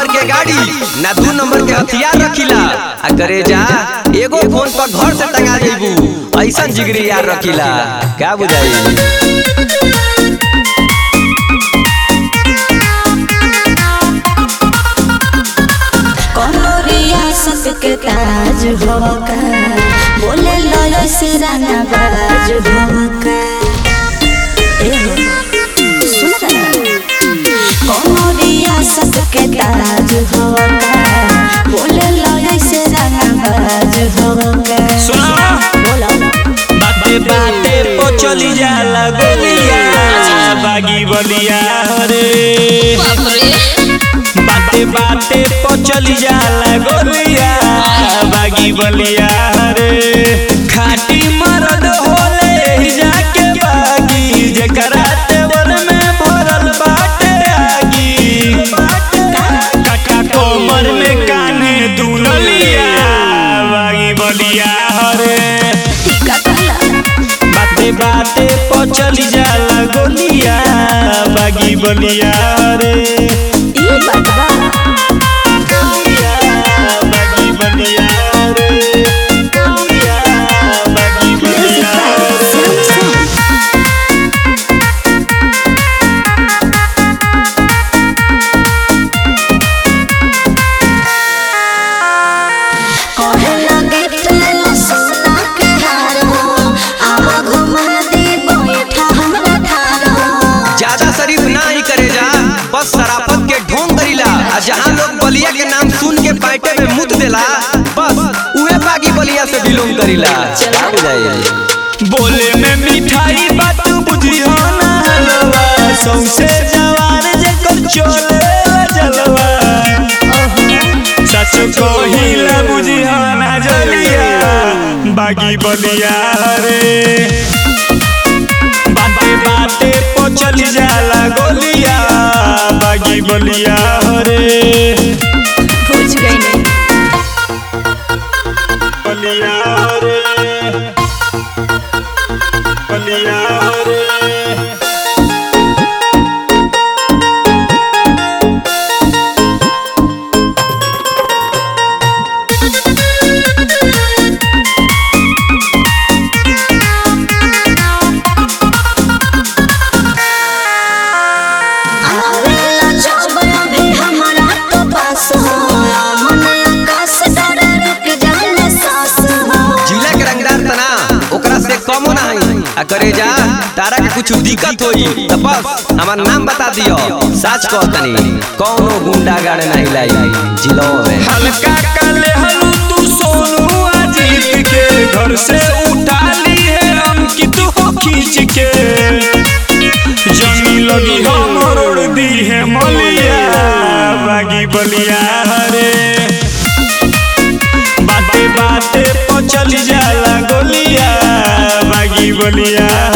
number के गाड़ी ना दू नंबर के हथियार रखिला आ करे जा एगो फोन पर घर से टंगा देबू ऐसा जिगरी यार रखिला क्या बुझाई कोनो रियासत के ताज होका बोले लय से राना बाज होका ए हो, सुन रहा कोनो रियासत के ताज होका बोले लय से राना बाज होका सुना बोलो बाते बाते पो चली जाला गोलिया बागी बलिया रे बाते बाते पो चली जाला गोलिया बागी बलिया रे खाटी मरद होले ही जाके बागी जेकरा तेवर में भरल बाटे आगी काका कोमर में काने दुललिया बागी बलिया रे का कहला बाते बाते पो चली जाला गोलिया बागी बलिया रे ई बात बा बागी बलिया रे बागी बलिया रे कहे लगे तेरा सोना के हार हो आवा घुमा दे बैठा हमरा थार हो ज्यादा शरीफ ना ही करे जा बस शराफत के ढोंग करीला आ जहाँ लोग बलिया के नाम सुन के पाइटे में मुत देला बस उहे बागी बलिया से बिलोंग करीला क्या बुझाई बोले में मिठाई बात बुझियो ना हलवा सौसे जवान जेकर चोले जलवा सच कहिला बुझियो ना जलिया बागी बलिया रे बाते बाते पो चली जाला गोलिया बागी बलिया रे पूछ गई नहीं बलिया रे बलिया रे आवेला जब अभी हमरा तो पास हो मन आकाश डर रुक जाने सांस हो जिला के रंगदार तना ओकरा से कमो ना हई आ करे जा तारा के कुछ दिक्कत होई त बस हमार नाम बता दियो सच कह तनी कौनो गुंडा गाड़े नहीं लाई जिलो में हल्का काले हलू तू सोनू अजीत के घर से उठा ली है अंकित हो खींच के जमी लगी हम रोड दी है मलिया बागी बलिया रे बाते बाते पो चली जाला गोलिया बागी बलिया